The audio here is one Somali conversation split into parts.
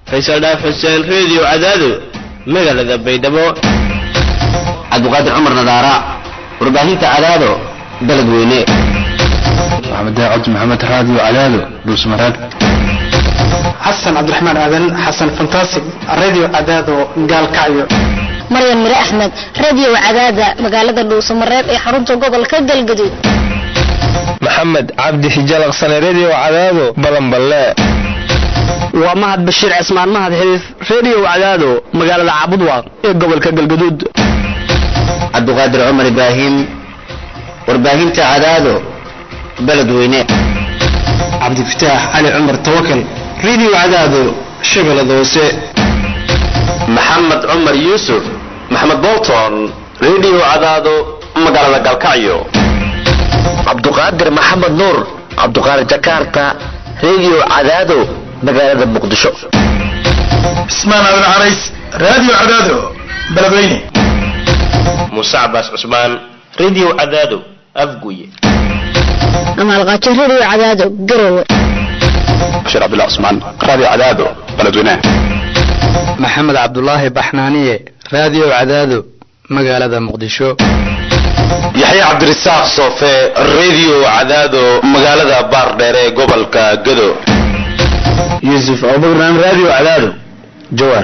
faysal dhaaf xuseen reediyo cadaado magaalada baydhabo cabdiqaadir cumar nadaara warbaahinta cadaado baled weyne maxamed daacad maxamed raadiyo cadaado dhuusmareeb xasan cabdiraxmaan aadan xasan fantastic radio cadaado gaalkacyo maryan mire axmed radio cadaada magaalada dhuusamareeb ee xarunta gobolka galgaduud maxamed cabdi xijalaqsane redio cadaado balanballe waa mahad bashiir cismaan mahad xidiif redio cadaado magaalada caabudwaaq ee gobolka galgaduud cabdiqaadir cumar ibraahim warbaahinta cadaado baled weyne cabdifataax cali cumar tawakal radio cadaado shabeellada hoose maxamed cumar yuusuf maxamed bolton redio cadaado magaalada galkacyo cabduqaadir maxamed nuur cabduqaadir jakarta redio cadaado magaalada muqdisho cismaan aadan carays radio cadaado beledweyne muuse cabaas cusmaan redio cadaado afguye amaalqaajo radio cadaado garowe bashiir cabdullah cusmaan radio cadaado beledweyne maxamed cabdulaahi baxnaaniye radio cadaado magaalada muqdisho yaxya cabdirasaaq soofe redio cadaado magaalada baardheere ee gobolka gado yuusuf abubakar radio cadaado jawaar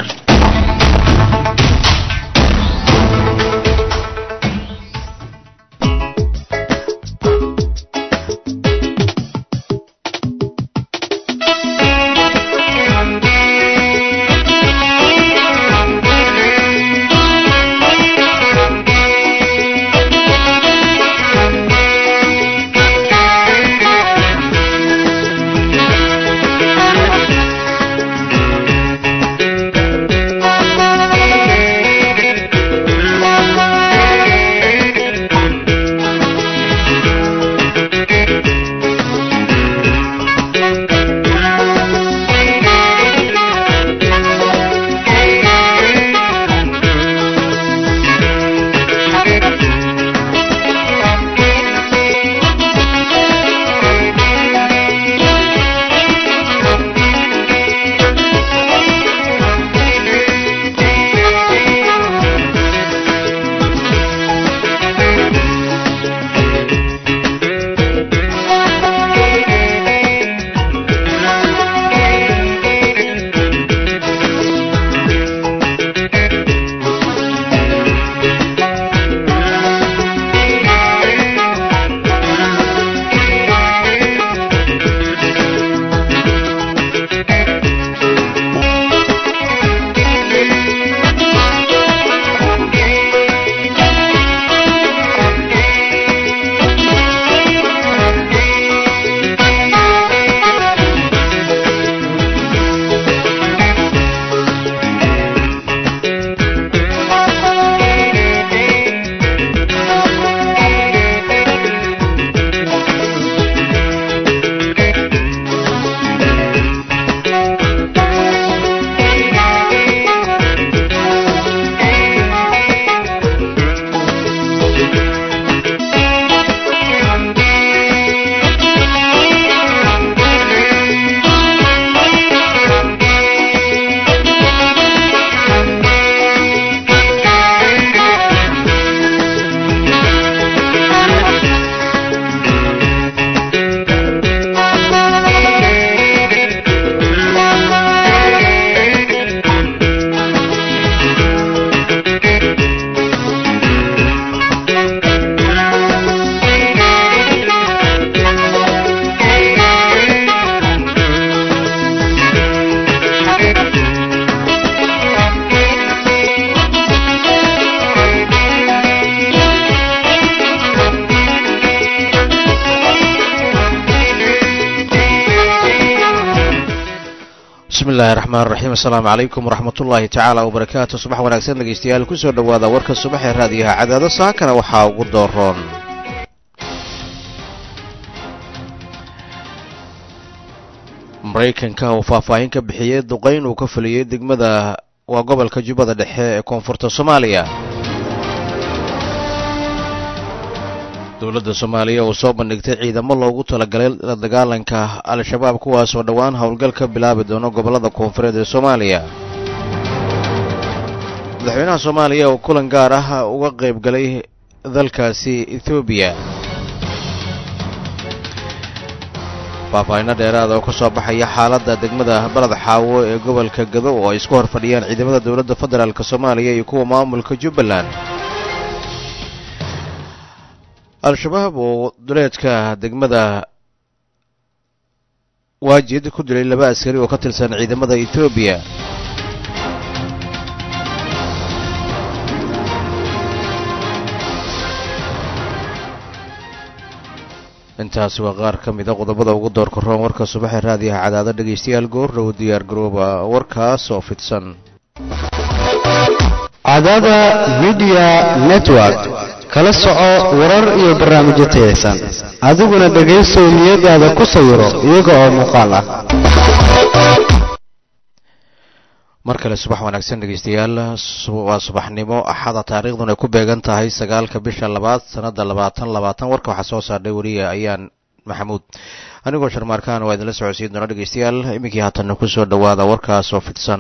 bismillahi raxmaan raxiim assalaamu calaykum waraxmat ullaahi tacaala wabarakaatu subax wanaagsan dhegeystayaal kusoo dhowaada warka subax ee raadiyaha cadaado saakana waxaa ugu dooroon maraykanka uu faahfaahin ka bixiyey duqayn uu ka fuliyey degmada waa gobolka jubbada dhexe ee koonfurta soomaaliya dowladda soomaaliya oo soo bandhigtay ciidamo loogu talagalay la dagaalanka al-shabaab kuwaasoo dhowaan howlgal ka bilaabi doono gobollada koonfureed ee soomaaliya madaxweynaha soomaaliya oo kulan gaar ah uga qayb galay dalkaasi ethoobiya faahfaahinno dheeraada oo ka soo baxaya xaaladda degmada baled xaawo ee gobolka gado oo ay isku hor fadhiyaan ciidamada dowladda federaalk soomaaliya iyo kuwa maamulka jubbaland al-shabaab oo duleedka degmada waajid ku dilay laba askari oo ka tirsan ciidamada etoobiya intaasi waa qaar ka mida qodobada ugu doorka roon warka subaxee raadiyaha cadaado dhegaystayaal goordhow diyaar garooba warkaas oo fidsan cadaada midiya network kala soco warar iyo barnaamijyo tayaysan adiguna dhegaysow niyadaada ku sawiro iyaga oo muuqaal ah mar kale subax wanaagsan dhegaystayaal waa subaxnimo axada taariikhduna ay ku beegan tahay sagaalka bisha labaad sanada labaatan labaatan warka waxaa soo saardhay weliya ayaan maxamuud anigoo sharmaarkaan waa idinla socodsiin doona dhegaystayaal iminkii haatanna ku soo dhowaada warkaas oo fidsan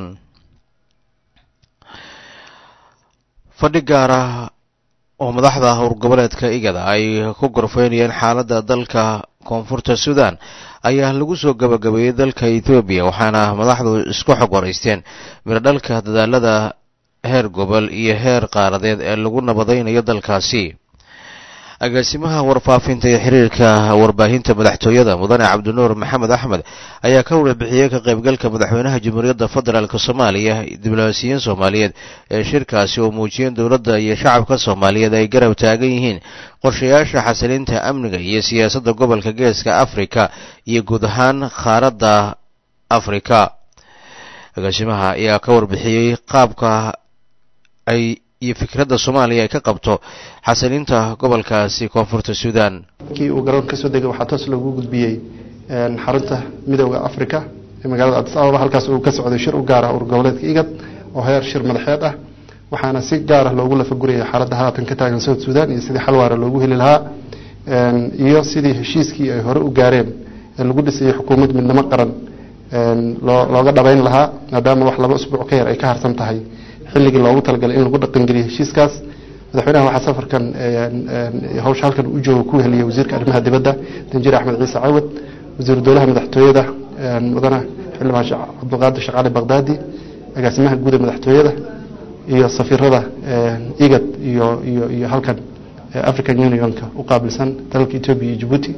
fadhi gaar ah oo madaxda howrgoboleedka igada ay ku gorfeynayeen xaaladda dalka koonfurta suudan ayaa lagu soo gabagabeeyey dalka etoobiya waxaana madaxdu isku xog waraysteen miradhalka dadaalada heer gobol iyo heer qaaradeed ee lagu nabadaynayo dalkaasi agaasimaha warfaafinta iyo xiriirka warbaahinta madaxtooyada mudane cabdinuur maxamed axmed ayaa ka warbixiyey ka qaybgalka madaxweynaha jamhuuriyadda federaalk soomaaliya diblomaasiyiin soomaaliyeed ee shirkaasi oo muujiyeen dowladda iyo shacabka soomaaliyeed ay garab taagan yihiin qorshayaasha xasilinta amniga iyo siyaasadda gobolka geeska afrika iyo guud ahaan qaaradda afrika agaasimaha ayaa ka warbixiyey qaabka ay iyo fikradda soomaaliya ay ka qabto xasilinta gobolkaasi koonfurta suudan markii uu garoon kasoo degay waxaa toos loogu gudbiyey xarunta midooda africa ee magaalada adis ababa halkaas uu ka socday shir u gaara ur goboleedka igad oo heer shir madaxeed ah waxaana si gaar ah loogu lafagurayay xaaladda haatan ka taagan south suudan iyo sidii xalwaara loogu heli lahaa iyo sidii heshiiskii ay hore u gaareen ee lagu dhisayay xukuumad midnimo qaran looga dhabayn lahaa maadaama wax laba usbuuc ka yar ay ka harsan tahay xilligii loogu talagalay in lagu dhaqangeliyo heshiiskaas madaxweynaha waxaa safarkan hawsha halkan u jooga ku heliyay wasiirka arrimaha dibadda danjir axmed ciise cawad wasiiru dowlaha madaxtooyada mudane xildhibaan cabdiqaadir shaqaale baqdaadi agaasimaha guud ee madaxtooyada iyo safiirada igad iyo iyo iyo halkan african unionka u qaabilsan dalalka etoobiya iyo jabuuti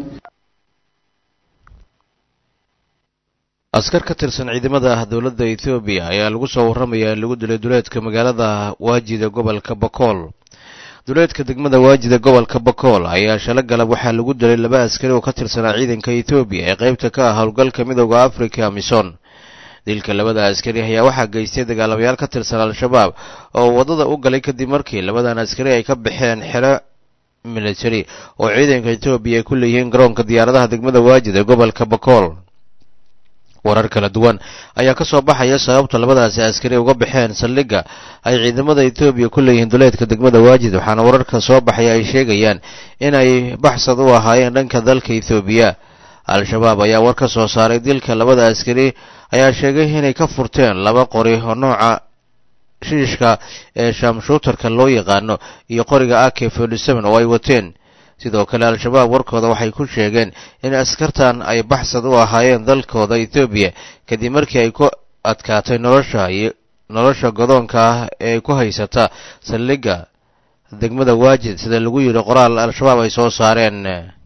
askar ka tirsan ciidamada dowladda etoobiya ayaa lagu soo warramayaa in lagu dilay duleedka magaalada waajida gobolka bakool duleedka degmada waajida gobolka bakool ayaa shala galab waxaa lagu dilay laba askari oo ka tirsanaa ciidanka etoobiya ee qaybta ka ah howlgalka midooda africa mison dilka labada askari ayaa waxaa geystay dagaalamayaal ka tirsan al-shabaab oo waddada u galay kadib markii labadan askari ay ka baxeen xero military oo ciidanka etoobiya ay ku leeyihiin garoonka diyaaradaha degmada waajid ee gobolka bakool warar kala duwan ayaa ka soo baxaya sababta labadaasi askari uga baxeen saldhigga ay ciidamada etoobiya ku leeyihiin duleedka degmada waajid waxaana wararka soo baxaya ay sheegayaan inay baxsad u ahaayeen dhanka dalka etoobiya al-shabaab ayaa war ka soo saaray dilka labada askari ayaa sheegay inay ka furteen laba qori oo nooca shiishka ee shaamshuutarka loo yaqaano iyo qoriga ak forty seven oo ay wateen sidoo kale al-shabaab warkooda waxay ku sheegeen in askartan ay baxsad u ahaayeen dalkooda etoobiya kadib markii ay ku adkaatay nolosha iyo nolosha godoonka ah ee ay ku haysata saldhigga degmada waajid sida lagu yidhi qoraal al-shabaab ay soo saareen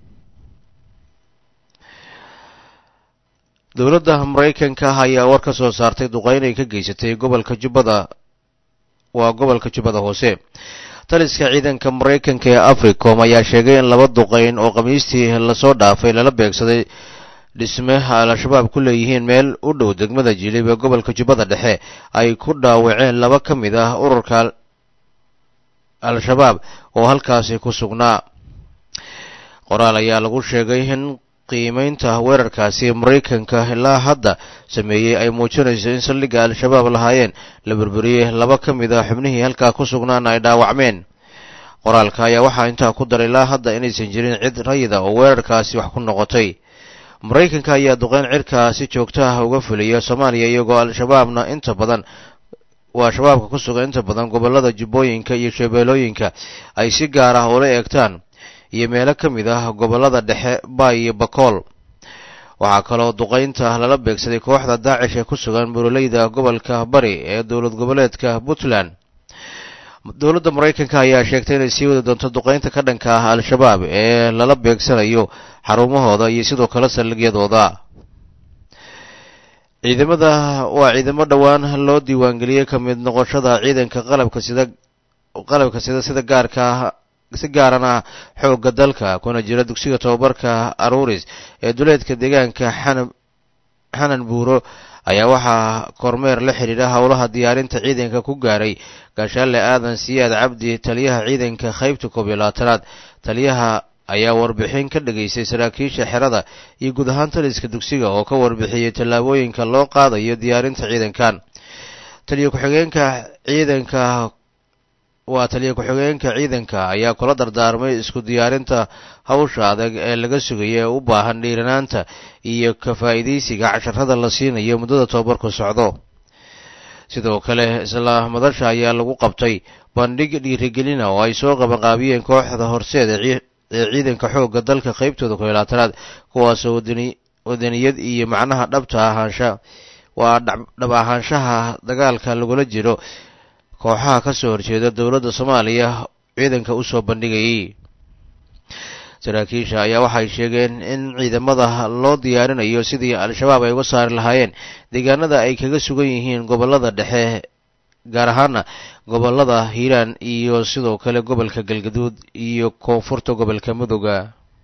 dowladda maraykanka ah ayaa war ka soo saartay duqeyn ay ka geysatay gobolka jubbada waa gobolka jubbada hoose taliska ciidanka maraykanka ee africom ayaa sheegay in laba duqeyn oo khamiistii lasoo dhaafay lala beegsaday dhisme al-shabaab ku leeyihiin meel u dhow degmada jilib ee gobolka jubbada dhexe ay ku dhaawaceen laba ka mid ah ururka al-shabaab oo halkaasi ku sugnaa qoraal ayaa lagu sheegay in qiimeynta weerarkaasi maraykanka ilaa hadda sameeyey ay muujinayso in saldhigga al-shabaab lahaayeen la burburiyey laba ka mid ah xubnihii halkaa ku sugnaana ay dhaawacmeen qoraalka ayaa waxaa intaa ku daray ilaa hadda inaysan jirin cid rayida oo weerarkaasi wax ku noqotay maraykanka ayaa duqeyn cirkaa si joogto ah uga fuliya soomaaliya iyagoo al-shabaabna inta badan waa shabaabka ku sugan inta badan gobollada jubbooyinka iyo shabeellooyinka ay si gaar ah ula eegtaan iyo meelo ka mid ah gobollada dhexe baay iyo bakool waxaa kaloo duqaynta lala beegsaday kooxda daacish ee ku sugan buroleyda gobolka bari ee dowlad goboleedka puntland dowladda maraykanka ayaa sheegtay inay sii wadi doonto duqaynta ka dhanka ah al-shabaab ee lala beegsanayo xarumahooda iyo sidoo kale saldhigyadooda ciidamada waa ciidamo dhowaan loo diiwaangeliyey ka mid noqoshada ciidanka qalabka sida qalabka sida sida gaarka si gaarana xoogga dalka kuna jira dugsiga tobabarka aruuris ee duleedka deegaanka xanan xanan buuro ayaa waxaa kormeer la xidhiidha howlaha diyaarinta ciidanka ku gaaray gaashaale aadan siyaad cabdi taliyaha ciidanka qaybta koob iyo labaatanaad taliyaha ayaa warbixin ka dhageystay saraakiisha xerada iyo guud ahaan taliska dugsiga oo ka warbixiyey tallaabooyinka loo qaadayo diyaarinta ciidankan taliya ku-xigeenka ciidanka waa taliya ku-xigeenka ciidanka ayaa kula dardaarmay isku diyaarinta hawsha adag ee laga sugaya ee u baahan dhiiranaanta iyo ka faa'iidaysiga casharada la siinayo muddada tobabarku socdo sidoo kale isla madasha ayaa lagu qabtay bandhig dhiirigelina oo ay soo qabanqaabiyeen kooxda horseed ee ciidanka xoogga dalka qaybtooda ku laatanaad kuwaasoo wadaniyad iyo macnaha dhabta ahaansha waa dhab ahaanshaha dagaalka lagula jiro kooxaha ka soo horjeeda dowladda soomaaliya ciidanka u soo bandhigayay saraakiisha ayaa waxay sheegeen in ciidamada loo diyaarinayo sidii al-shabaab ay uga saari lahaayeen deegaanada ay kaga sugan yihiin gobollada dhexe gaar ahaana gobollada hiiraan iyo sidoo kale gobolka galgaduud iyo koonfurta gobolka mudooga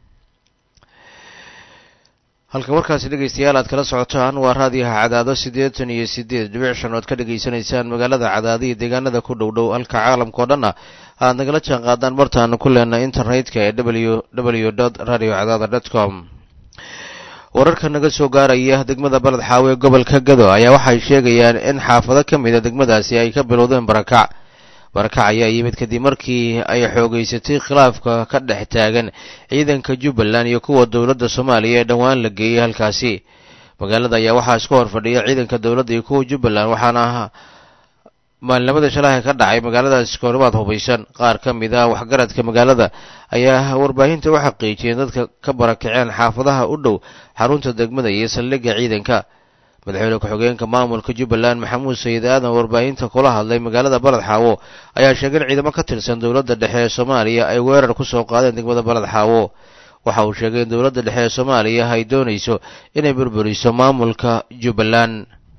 halka warkaasi dhegaystayaal aad kala socotaan waa raadiyaha cadaado siddeetan iyo siddeed dhibic shan ood ka dhegaysanaysaan magaalada cadaado iyo deegaanada ku dhow dhow halka caalamka oo dhanna aad nagala jaan qaadaan bartaanu ku leenahay internetka ee w w dot radio cadaada dot com wararka naga soo gaaraya degmada baled xaawe gobolka gado ayaa waxay sheegayaan in xaafado ka mid a degmadaasi ay ka bilowdeen barakac barakac ayaa yimid kadib markii ay xoogeysatay khilaafka ka dhex taagan ciidanka jubbaland iyo kuwa dowladda soomaaliya ee dhowaan la geeyey halkaasi magaalada ayaa waxaa isku hor fadhiya ciidanka dowladda iyo kuwa jubbaland waxaana maalinimada shalaha ka dhacay magaaladaas koorimaad hubaysan qaar ka mid ah waxgaradka magaalada ayaa warbaahinta u xaqiijiyeen dadka ka barakaceen xaafadaha u dhow xarunta degmada iyo saldhigga ciidanka madaxweyne ku-xigeenka maamulka jubbaland maxamuud sayid aadan warbaahinta kula hadlay magaalada baled xaawo ayaa sheegay in ciidamo ka tirsan dowladda dhexe ee soomaaliya ay weerar ku soo qaadeen degmada baled xaawo waxa uu sheegay in dowladda dhexe ee soomaaliya ay doonayso inay burburiso maamulka jubbaland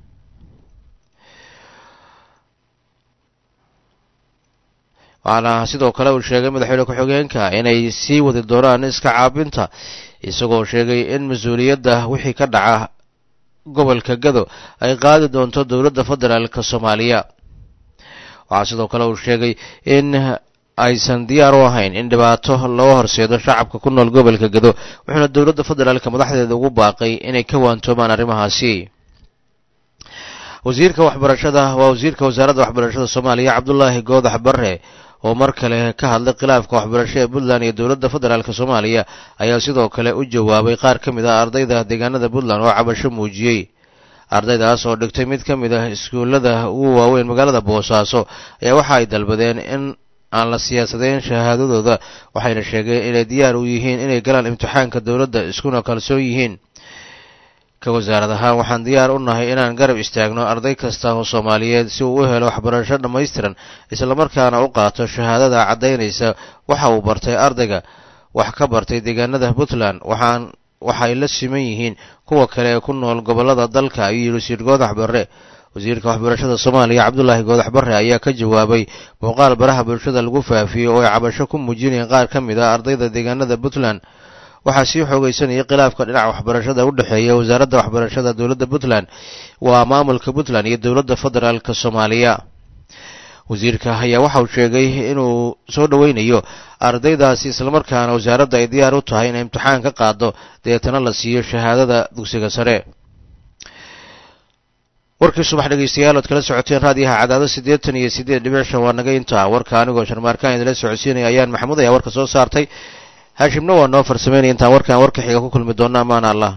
waxaana sidoo kale uu sheegay madaxweyne ku-xigeenka inay sii wadi doonaan iska caabinta isagoo sheegay in mas-uuliyadda wixii ka dhaca gobolka gado ay qaadi doonto dowladda federaalka soomaaliya waxaa sidoo kale uu sheegay in aysan diyaar u ahayn in dhibaato loo horseedo shacabka ku nool gobolka gado wuxuuna dowladda federaalka madaxdeeda ugu baaqay inay ka waantoomaan arrimahaasi wasiirka waxbarashada waa wasiirka wasaaradda waxbarashada soomaaliya cabdulaahi goodax barre oo mar kale ka hadlay khilaafka waxbarasho ee puntland iyo dowladda federaalk soomaaliya ayaa sidoo kale u jawaabay qaar ka mid ah ardayda deegaanada puntland oo cabasho muujiyey ardaydaas oo dhigtay mid ka mid ah iskuullada ugu waaweyn magaalada boosaaso ayaa waxa ay dalbadeen in aan la siyaasadeyn shahaadadooda waxayna sheegeen inay diyaar u yihiin inay galaan imtixaanka dowladda iskuna kalsoon yihiin ka wasaarad ahaan waxaan diyaar u nahay inaan garab istaagno arday kasta oo soomaaliyeed si uu u helo waxbarasho dhammaystiran islamarkaana u qaato shahaadada caddaynaysa waxa uu bartay ardayga wax ka bartay deegaanada puntland waxaan waxay la siman yihiin kuwa kale ee ku nool gobollada dalka ayuu yidhi wasiir goodax barre wasiirka waxbarashada soomaaliya cabdulaahi goodax barre ayaa ka jawaabay muuqaal baraha bulshada lagu faafiyey oo ay cabasho ku muujinayeen qaar ka mid ah ardayda deegaanada puntland waxaa sii xoogeysanayay khilaafka dhinaca waxbarashada u dhexeeya wasaaradda waxbarashada dowladda puntland waa maamulka puntland iyo dowladda federaalka soomaaliya wasiirka ayaa waxa uu sheegay inuu soo dhoweynayo ardaydaasi islamarkaana wasaaradda ay diyaar u tahay inay imtixaan ka qaado deetana la siiyo shahaadada dugsiga sare warkii subax dhegaystayaal ood kala socoteen raadiyaha cadaado siddeetan iyo siddeed dhibic shan waa naga intaa warka anigoo sharmaarkaan idinla socodsiinaya ayaan maxamuud ayaa warka soo saartay haashimna waa noo farsameynaya intaan warkan warka xiga ku kulmi doona amaana allah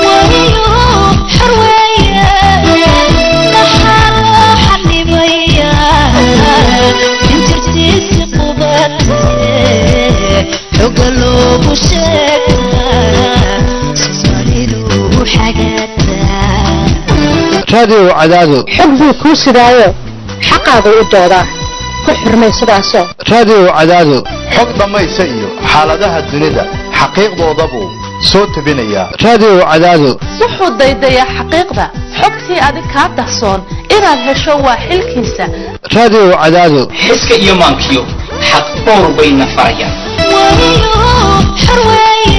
raadiyo cadaado xog buu kuu sidaayo xaqaagu u doodaa ku xurmay sidaasoo raadiyo cadaado xog dhammaysa iyo xaaladaha dunida xaqiiqdoodabuu soo tebinayaa raadiyo cadaado wuxuu daydayaa xaqiiqda xogtii adig kaa dahsoon inaad hesho waa xilkiisa raadiyo cadaado xiska iyo maankiyo xaq dhowr bayna farayaan